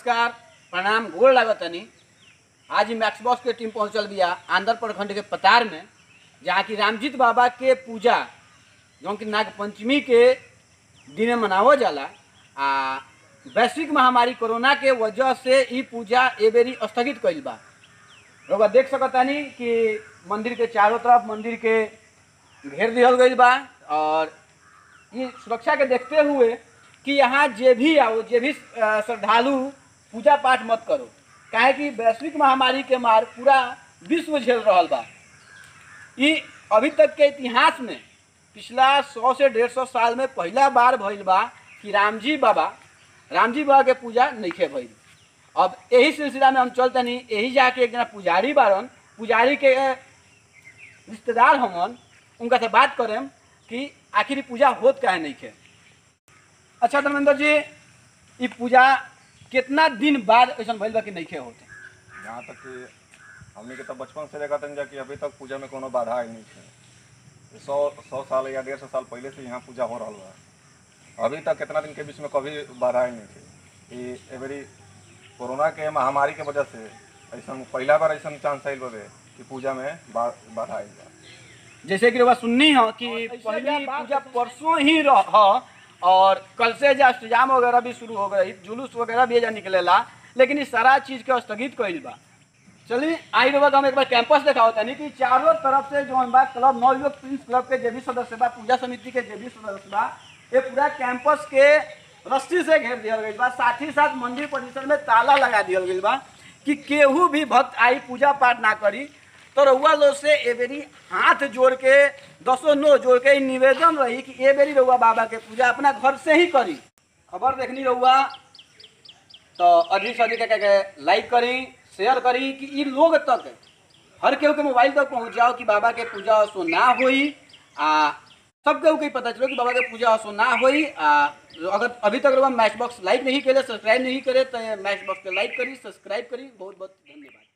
नमस्कार प्रणाम गोड़ लागतनी आज ही मैक्स बॉक्स के टीम पहुंचल बिया आंध्र प्रखंड के पतार में जहाँ की रामजीत बाबा के पूजा जौन की नाग पंचमी के दिन मनावल जाला आ वैश्विक महामारी कोरोना के वजह से ई पूजा ए बेरी स्थगित कइल बा लोग देख सकतानी कि मंदिर के चारों तरफ मंदिर के घेर दिहल गइल बा और ये सुरक्षा के देखते हुए कि यहाँ जे भी आओ जे भी अ, श्रद्धालु पूजा पाठ मत करो काहे कि वैश्विक महामारी के मार पूरा विश्व झेल रहल बा ई अभी तक के इतिहास में पिछला सौ से डेढ़ सौ साल में पहला बार भइल बा कि रामजी बाबा रामजी बाबा के पूजा नइखे भइल अब यही सिलसिला में हम चलतनी यही जाके एक जना पुजारी बारन पुजारी के रिश्तेदार हमन उनका से बात करेम कि आखिर ई पूजा होत काहे नइखे अच्छा धर्मेंद्र जी ई पूजा कितना दिन बाद ऐसा भइल बा कि नइखे होत जहाँ तक कि हमने के तो बचपन से देखा तन कि अभी तक पूजा में कोनो बाधा ही नहीं है सौ सौ साल या डेढ़ सौ साल पहले से यहाँ पूजा हो रहा बा अभी तक कितना दिन के बीच में कभी बाधा ही नहीं थी ये एवरी कोरोना के महामारी के वजह से ऐसा पहला बार ऐसा चांस आयल बे कि पूजा में बा, बाधा आई बा जैसे कि रउआ सुननी हो कि पहली पूजा परसों ही रह ह और कल से जो अष्टजाम वगैरह भी शुरू हो गई जुलूस वगैरह भी एजा निकलेला लेकिन इस सारा चीज के स्थगित कइल बा चलिए आई रउआ के हम एक बार कैंपस दिखाओ तनी कि चारों तरफ से जो बा क्लब नवयुवक प्रिंस क्लब के जे भी सदस्य बा पूजा समिति के जे भी सदस्य बा ये पूरा कैंपस के रस्सी से घेर दिया गई बा साथ ही साथ मंदिर परिसर में ताला लगा दिया गई बा कि केहू भी भक्त आई पूजा पाठ ना करी तो रउआ लोग से ए बेरी हाथ जोड़ के दसो नो जोड़ के ई निवेदन रही कि ए बेरी रउआ बाबा के पूजा अपना घर से ही करी खबर देखनी रउआ तो अधिक से अधिक के लाइक करी शेयर करी कि ई लोग तक हर केहू के मोबाइल तक पहुंच जाओ कि बाबा के पूजा सो ना होई आ सब केहू के पता चलो कि बाबा के पूजा सो ना होई आ अगर अभी तक रउआ मैच बॉक्स लाइक नहीं करे सब्सक्राइब नहीं करे तो मैच बॉक्स के लाइक करी सब्सक्राइब करी बहुत बहुत धन्यवाद